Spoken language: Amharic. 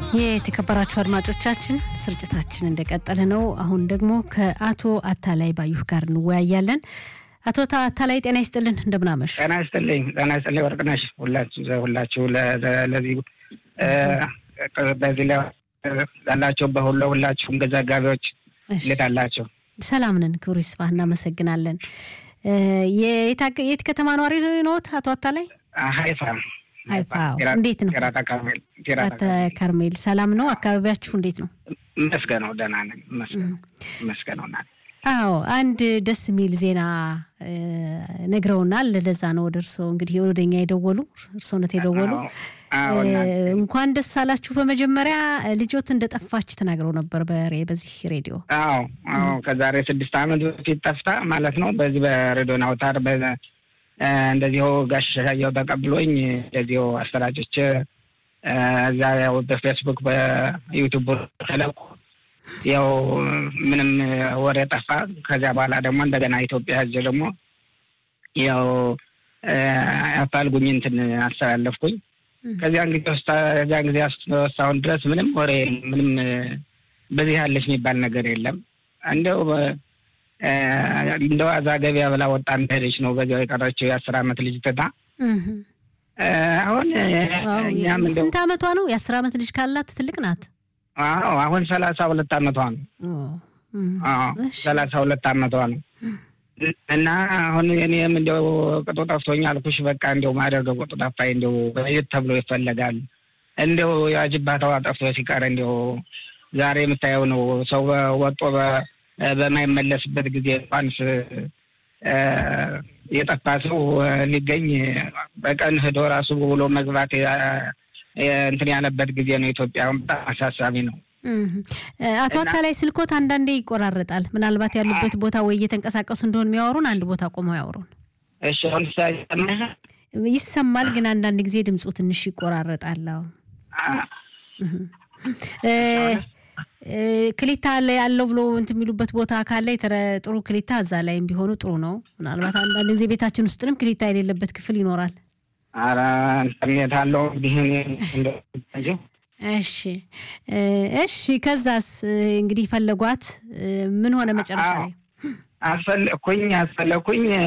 የተከበራችሁ አድማጮቻችን ስርጭታችን እንደቀጠለ ነው። አሁን ደግሞ ከአቶ አታላይ ባዩህ ጋር እንወያያለን። አቶ አታላይ ጤና ይስጥልን፣ እንደምናመሹ። ጤና ይስጥልኝ፣ ጤና ይስጥልኝ ወርቅነሽ። ሁላችሁ ሁላችሁ ለዚህ በዚህ ላይ ላላቸው በሁሉ ሁላችሁም ዘጋቢዎች እንዴት አላቸው? ሰላም ነን፣ ክብሩ ይስፋ፣ እናመሰግናለን። የት ከተማ ነዋሪ ነዎት አቶ አታላይ? ሀይፋ ሀይፋ እንዴት ነው? ቴራታ ከርሜል ሰላም ነው? አካባቢያችሁ እንዴት ነው? መስገነው ደህና ነን። መስገነው ና አዎ አንድ ደስ የሚል ዜና ነግረውናል። ለዛ ነው ወደ እርስዎ እንግዲህ ወደኛ የደወሉ እርስዎነት የደወሉ እንኳን ደስ አላችሁ። በመጀመሪያ ልጆት እንደጠፋች ተናግረው ነበር በዚህ ሬዲዮ። አዎ አዎ ከዛሬ ስድስት ዓመት በፊት ጠፍታ ማለት ነው። በዚህ በሬዲዮን አውታር እንደዚሁ ጋሽ ሻየው ተቀብሎኝ እንደዚሁ አሰራጮች እዛ ያው በፌስቡክ በዩቱብ ተለቁ ያው ምንም ወሬ ጠፋ። ከዚያ በኋላ ደግሞ እንደገና ኢትዮጵያ ህዝብ ደግሞ ያው አፋልጉኝ እንትን አስተላለፍኩኝ። ከዚያ እንግዲህ ከዚያ ጊዜ እስካሁን ድረስ ምንም ወሬ ምንም በዚህ ያለች የሚባል ነገር የለም። እንደው እንደ ዋዛ ገበያ ብላ ወጣ ሄደች ነው በዚያው የቀረችው የአስር አመት ልጅ ትታ አሁን እኛም እንደው ስንት አመቷ ነው? የአስር አመት ልጅ ካላት ትልቅ ናት። አዎ አሁን ሰላሳ ሁለት አመቷ ነው። ሰላሳ ሁለት አመቷ ነው። እና አሁን እኔም እንደው ቅጡ ጠፍቶኝ አልኩሽ። በቃ እንደው ማደርገው ቅጡ ጠፋኝ። እንደው በየት ተብሎ ይፈለጋል። እንደው የአጅባታዋ ጠፍቶ ሲቀር እንደው ዛሬ የምታየው ነው ሰው ወጦ በማይመለስበት ጊዜ እንኳንስ የጠፋ ሰው ሊገኝ በቀን ሂዶ ራሱ ብሎ መግባት እንትን ያለበት ጊዜ ነው። ኢትዮጵያ በጣም አሳሳቢ ነው። አቶ አታላይ ስልኮት አንዳንዴ ይቆራረጣል። ምናልባት ያሉበት ቦታ ወይ እየተንቀሳቀሱ እንደሆን የሚያወሩን አንድ ቦታ ቆመው ያወሩን። እሺ አሁን ይሰማል፣ ግን አንዳንድ ጊዜ ድምፁ ትንሽ ይቆራረጣል። ክሊታ ላይ ያለው ብሎ እንትን የሚሉበት ቦታ ካለ ጥሩ ክሊታ እዛ ላይም ቢሆኑ ጥሩ ነው። ምናልባት አንዳንድ ጊዜ ቤታችን ውስጥንም ክሊታ የሌለበት ክፍል ይኖራል። ኧረ ኢንተርኔት አለው እንዲህ እሺ እሺ። ከዛስ እንግዲህ ፈለጓት ምን ሆነ መጨረሻ ላይ? አስፈለኩኝ አስፈለኩኝ